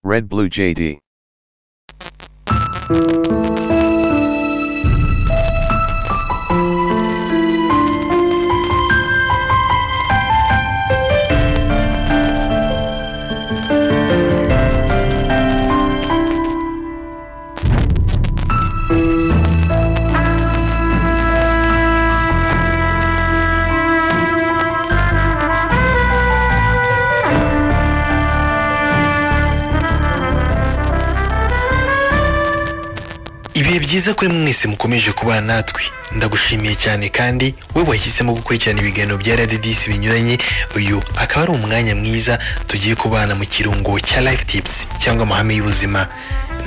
Red Blue JD. ibihe byiza kuri mwese mukomeje kubana natwe ndagushimiye cyane kandi we wahisemo gukurikirana ibiganiro bya radiodis binyuranye uyu akaba ari umwanya mwiza tugiye kubana mu kirungo cya life tips cyangwa amahame y'ubuzima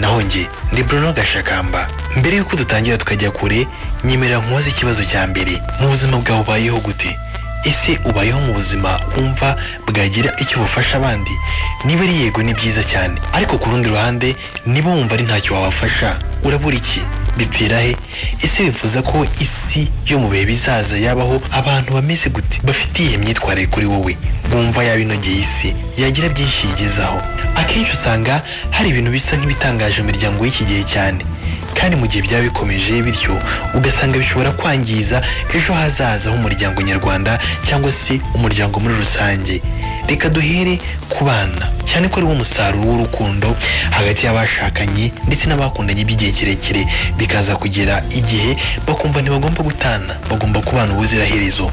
naho njye ndi bruno gashakamba mbere y'uko dutangira tukajya kure nyemerera nkubaze ikibazo cya mbere mu buzima bwawe ubayeho gute ese ubayeho mu buzima wumva bwagira icyo bufasha abandi niba ari yego ni byiza cyane ariko ku rundi ruhande niba wumva ari ntacyo wabafasha urabura iki bipfira he ese wifuza ko isi yo mu bihe bizaza yabaho abantu bameze gute bafite iyihe myitwarire kuri wowe bumva yaba inogeye isi yagira byinshi yigezaho akenshi usanga hari ibintu bisa nk'ibitangaje mu miryango y'iki gihe cyane kandi mu gihe byaba bikomeje bityo ugasanga bishobora kwangiza ejo hazaza h'umuryango nyarwanda cyangwa se umuryango muri rusange reka duhere ku bana cyane ko ari wo musaruro w'urukundo hagati y'abashakanye ndetse n'abakundanye by'igihe kirekire bikaza kugera igihe bakumva ntibagomba gutana bagomba kubana ubuziraherezo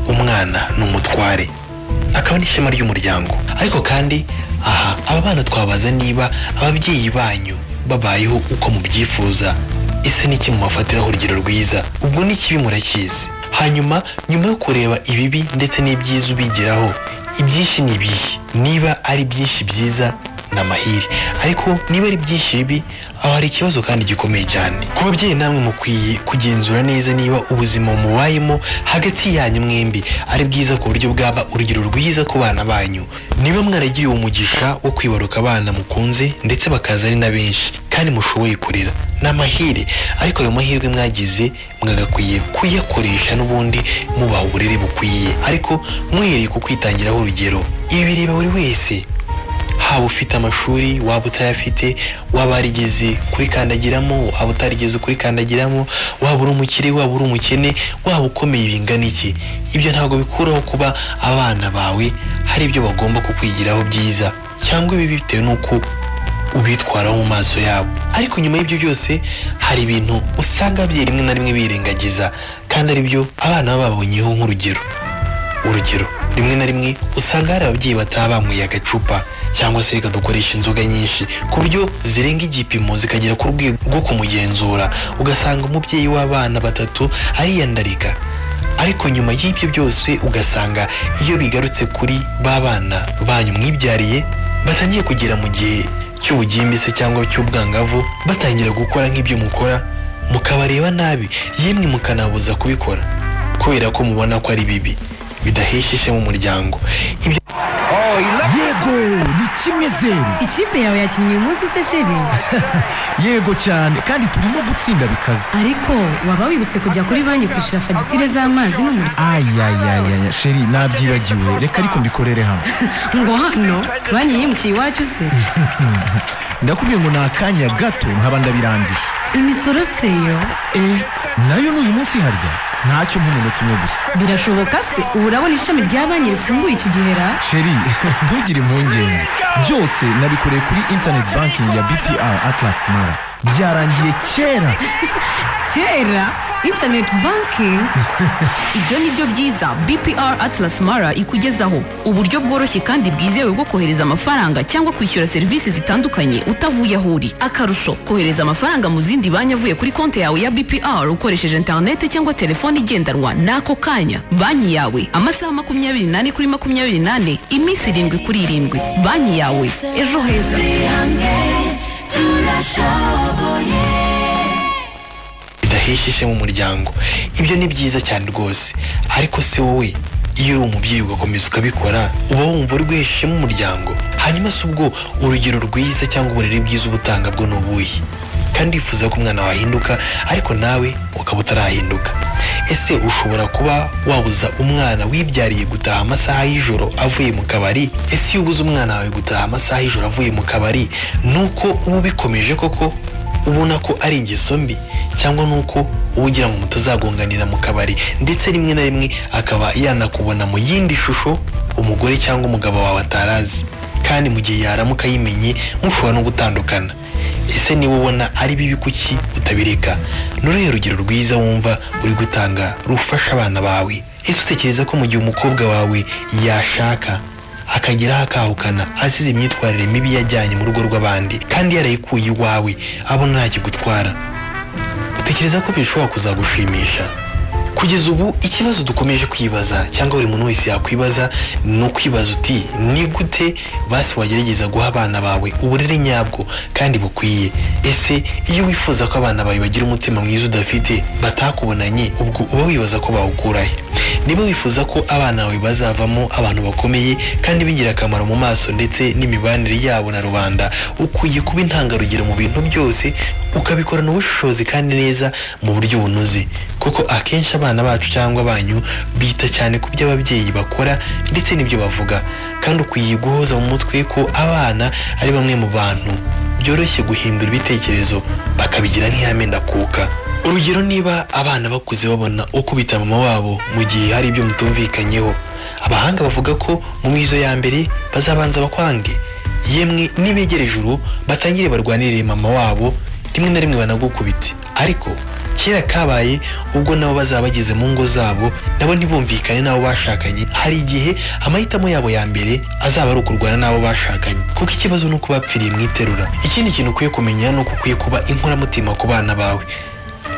umwana ni umutware akaba n'ishema ry'umuryango ariko kandi aha aba bana twabaza niba ababyeyi banyu babayeho uko mubyifuza ese niki mubafatiraho urugero rwiza ubwo ni kibi murakizi hanyuma nyuma yo kureba ibibi ndetse n'ibyiza ubigiraho ibyinshi ni ibihe niba ari byinshi byiza ni amahire ariko niba ari byinshi bibi aho hari ikibazo kandi gikomeye cyane ku babyeyi namwe mukwiye kugenzura neza niba ubuzima mubayemo hagati yanyu mwembi ari bwiza ku buryo bwaba urugero rwiza ku bana banyu niba mwaragiriwe umugisha wo kwibaruka abana mukunze ndetse bakaza ari na benshi kandi mushoboye kurera ni amahire ariko ayo mahirwe mwagize mwagakwiye kuyakoresha n'ubundi mubaha uburere bukwiye ariko mwihereye ku kwitangiraho urugero ibi bireba buri wese haba ufite amashuri waba utayafite waba warigeze kurikandagiramo waba utarigeze kurikandagiramo waba uri umukire waba uri umukene waba ukomeye bingana iki ibyo ntabwo bikuraho kuba abana bawe hari ibyo bagomba kukwigiraho byiza cyangwa ibibi bitewe n'uko ubitwaraho mu maso yabo ariko nyuma y'ibyo byose hari ibintu usanga ababyeyi rimwe na rimwe birengagiza kandi ari byo abana baba babonyeho nk'urugero urugero rimwe na rimwe usanga hari ababyeyi bataba banyweye agacupa cyangwa se reka dukoresha inzoga nyinshi ku buryo zirenga igipimo zikagera ku rwego rwo kumugenzura ugasanga umubyeyi w'abana batatu ariyandarika ariko nyuma y'ibyo byose ugasanga iyo bigarutse kuri ba bana banyu mwibyariye batangiye kugera mu gihe cy'ubugimbi se cyangwa cy'ubwangavu batangira gukora nk'ibyo mukora mukabareba nabi yemwe mukanabuza kubikora kubera ko mubona ko ari bibi bidahesha ishema umuryango ibyo yego ni kimwe zeru Ikipe yawe yakinnye uyu munsi se sheri yego cyane kandi turimo gutsinda bikaze ariko waba wibutse kujya kuri banki kwishyura fagitire z'amazi n'umuriro ayayayaya sheri nabyibagiwe reka ariko mbikorere hano ngo hano banki yimukiye iwacu se ndakubwiye ngo ni akanya gato nkaba ndabirangije imisoro se yo eh nayo n'uyu munsi harya ntacyo nk'umunota umwe gusa birashoboka se ubu urabona ishami rya banki rifunguye iki gihe ra sheri ntugire impungenge byose nabikoreye kuri internet banking ya bpr atlas mara byarangiye kera kera internet banking ibyo ni byo byiza bpr atlas mara ikugezaho uburyo bworoshye kandi bwizewe bwo kohereza amafaranga cyangwa kwishyura serivisi zitandukanye utavuye aho uri akarusho kohereza amafaranga mu zindi banki avuye kuri konti yawe ya bpr ukoresheje interineti cyangwa telefone igendanwa n'ako kanya banki yawe amasaha makumyabiri n'ane kuri makumyabiri n'ane iminsi irindwi kuri irindwi banki yawe ejo heza bidahesha ishema umuryango ibyo ni byiza cyane rwose ariko se wowe iyo uri umubyeyi ugakomeza ukabikora uba wumva uri guhesha ishema umuryango hanyuma si ubwo urugero rwiza cyangwa uburere bwiza uba utanga bwo ni ubuhe kandi wifuza ko umwana wahinduka ariko nawe ukaba utarahinduka ese ushobora kuba wabuza umwana wibyariye gutaha amasaha y'ijoro avuye mu kabari ese iyo ubuze umwana wawe gutaha amasaha y'ijoro avuye mu kabari ni uko uba ubikomeje koko ubona ko ari ingeso mbi cyangwa ni uko uba ugira ngo mutazagonganira mu kabari ndetse rimwe na rimwe akaba yanakubona mu yindi shusho umugore cyangwa umugabo wawe atarazi kandi mu gihe yaramuka ayimenye mushobora no gutandukana ese niba ubona ari bibi kuki utabireka nuruhe urugero rwiza wumva uri gutanga rufasha abana bawe ese utekereza ko mu gihe umukobwa wawe yashaka akageraho akahukana asize imyitwarire mibi yajyanye mu rugo rw'abandi kandi yarayikuye iwawe abo ntakigutwara utekereza ko bishobora kuzagushimisha kugeza ubu ikibazo dukomeje kwibaza cyangwa buri muntu wese yakwibaza ni ukwibaza uti ni gute basi wagerageza guha abana bawe uburere nyabwo kandi bukwiye ese iyo wifuza ko abana bawe bagira umutima mwiza udafite batakubonanye ubwo uba wibaza ko bawukurahe niba wifuza ko abana bawe bazavamo abantu bakomeye kandi b'ingirakamaro mu maso ndetse n'imibanire yabo na rubanda ukwiye kuba intangarugero mu bintu byose ukabikorana ubushishozi kandi neza mu buryo bunoze kuko akenshi abana bacu cyangwa banyu bita cyane ku byo ababyeyi bakora ndetse n'ibyo bavuga kandi ukwiye guhoza mu mutwe ko abana ari bamwe mu bantu byoroshye guhindura ibitekerezo bakabigira nk'iyamenda kuka urugero niba abana bakuze babona uko bita mama wabo mu gihe hari ibyo mutumvikanyeho abahanga bavuga ko mu mizo ya mbere bazabanza bakwange yemwe nibegereje uru batangire barwanirire mama wabo rimwe na rimwe banagukubite ariko kera kabaye ubwo nabo bazaba bageze mu ngo zabo nabo ntibumvikane n'abo bashakanye hari igihe amahitamo yabo ya mbere azaba ari ukurwana n'abo bashakanye kuko ikibazo ni uko bapfiriye mu iterura ikindi kintu ukwiye kumenya ni uko ukwiye kuba inkoramutima ku bana bawe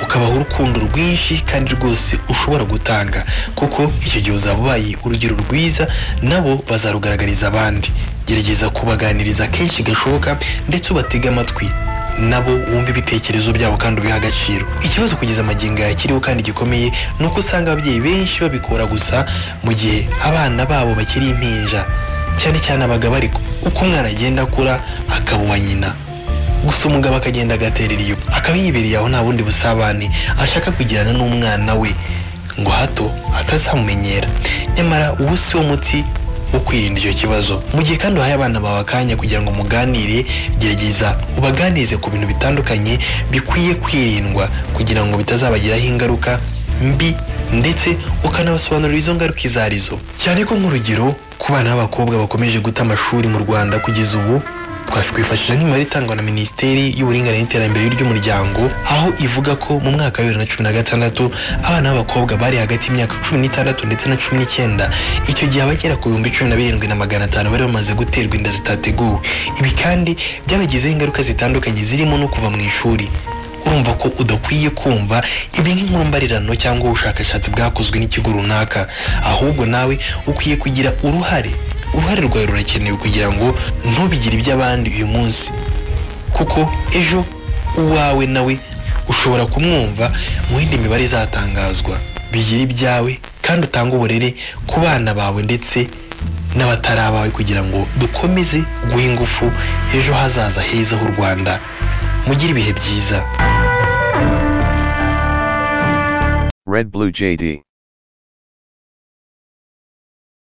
ukabaha urukundo rwinshi kandi rwose ushobora gutanga kuko icyo gihe uzaba ubaye urugero rwiza nabo bazarugaragariza abandi gerageza kubaganiriza kenshi gashoboka ndetse ubatege amatwi nabo wumva ibitekerezo byabo kandi ubiha agaciro ikibazo kugeza amagingo aya kiriho kandi gikomeye ni uko usanga ababyeyi benshi babikora gusa mu gihe abana babo bakiri impinja cyane cyane abagabo ariko uko umwana agenda akura akaba uwa nyina gusa umugabo akagenda agaterera iyo akaba yibereye aho nta bundi busabane ashaka kugirana n'umwana we ngo hato atazamumenyera nyamara ubu si wo muti wo kwirinda icyo kibazo mu gihe kandi uhaye abana bawe akanya kugira ngo muganire gerageza ubaganirize ku bintu bitandukanye bikwiye kwirindwa kugira ngo bitazabagiraho ingaruka mbi ndetse ukanabasobanurira izo ngaruka izo arizo cyane ko nk'urugero ku bana b'abakobwa bakomeje guta amashuri mu rwanda kugeza ubu twakwifashisha nk'imibare itangwa na minisiteri y'uburinganire n'iterambere ry'umuryango aho ivuga ko mu mwaka wa bibiri na cumi na gatandatu abana b'abakobwa bari hagati y'imyaka cumi n'itandatu ndetse na cumi n'icyenda icyo gihe abagera ku bihumbi cumi na birindwi na magana atanu bari bamaze guterwa inda zitateguwe ibi kandi byabagizeho ingaruka zitandukanye zirimo no kuva mu ishuri urumva ko udakwiye kumva ibi nk'inkuru mbarirano cyangwa ubushakashatsi bwakozwe n'ikigo runaka ahubwo nawe ukwiye kugira uruhare uruhare rwawe rurakenewe kugira ngo ntubigire iby'abandi uyu munsi kuko ejo uwawe nawe ushobora kumwumva mu yindi mibare izatangazwa bigira ibyawe kandi utange uburere ku bana bawe ndetse n'abatari abawe kugira ngo dukomeze guha ingufu ejo hazaza heza h'u rwanda mugire ibihe byiza Red Blue JD.